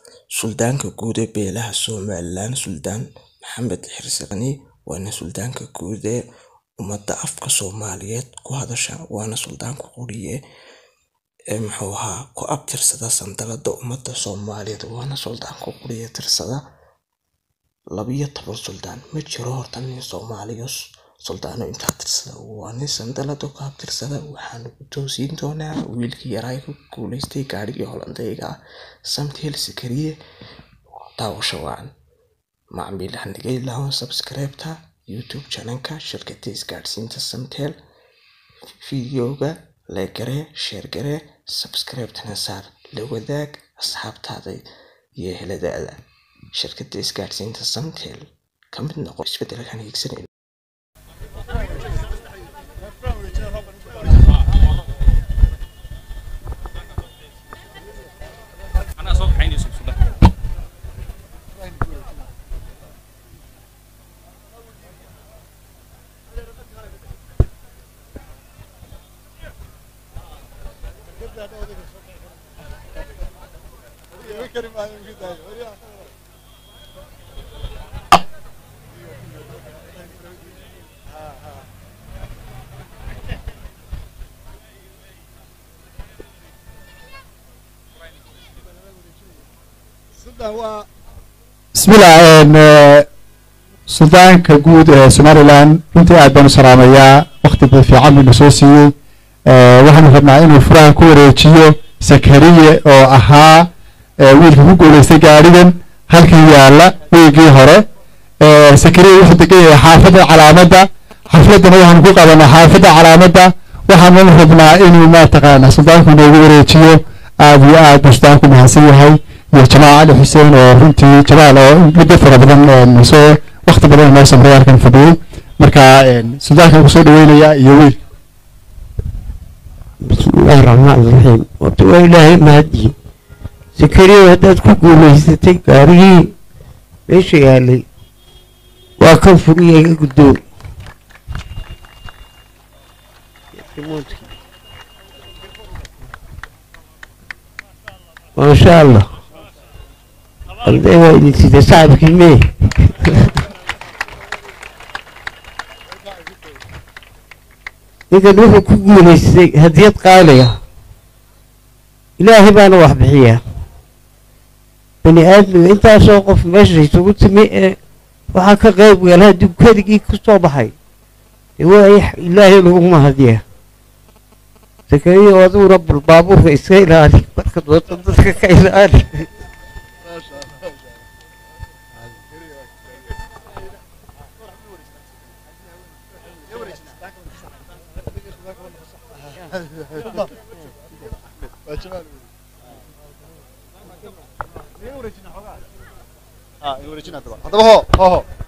suldaanka guud ee beelaha somalilan suldaan maxamed xirsaqani waana suldaanka guud ee ummadda afka soomaaliyeed ku hadasha waana suldaanka quriye ee muxuu ahaa ku abtirsada sandalada ummadda soomaaliyeed waana suldaanka quriye tirsada labiyo toban suldaan ma jiro horta nin soomaaliyo suldaano intaa tirsada waa nin sandalada ku abtirsada waxaana ku toosiin doonaa wiilkii yaraa ku guuleystay gaadhigii holandayga ah samtel sakariye daawasho wacan macmiil hanigay lahoon subscribe-ta youtube channelka shirkada isgaadhsiinta samtel videoga leegaree sheergaree subscribe-tana saar la wadaag asxaabtaada iyo eheladaada shirkada isgaadhsiinta samtel ka mid noqo isbedelkan hiigsanayno anaa soo kaxaynayso suldaan bismillah n suldaanka guud ee somalilan runtii aad baan u salaamayaa wakti ba fiican buu na soo siiyey waxaanu rabnaa inuu furaha ku wareejiyo sakariye oo ahaa wiilka ku guuleystay gaadhigan halkan yaala wiigii hore sakariye wuxuu degan yahay xaafadda calaamadda xafladana waxaanu ku qabanaa xaafadda calaamadda waxaanu rabnaa inuu mataqaana suldaanku noogu wareejiyo aad iyo aad buu suldaanku mahadsan yahay iyo jamaal cali xuseen oo runtii jamaal oo muddo fara badan soo wakti badan noo samray halkan fadhiyey marka suldaanka kusoo dhaweynaya iyo wiil بسم الله الرحمن الرحيم وتو إلهي مهدي سكري هداد كوكو ليستي كاري ايش يالي وكان فريه قدور ما شاء الله الدواء اللي تتساعد كلمه ninkan wuxuu ku guulaystay hadiyad qaaliga ilaahay baana wax bixiyaa bani aadmiga intaasoo qof meesha isugu timi ee waxaa ka qayb gala hadduu keligii ku soo baxay dee waa ilaahay laguma hadiyaa sakariyo aduguna bal baabuurka iska ilaali marka dooda dadka ka ilaali haddaba ho ho ho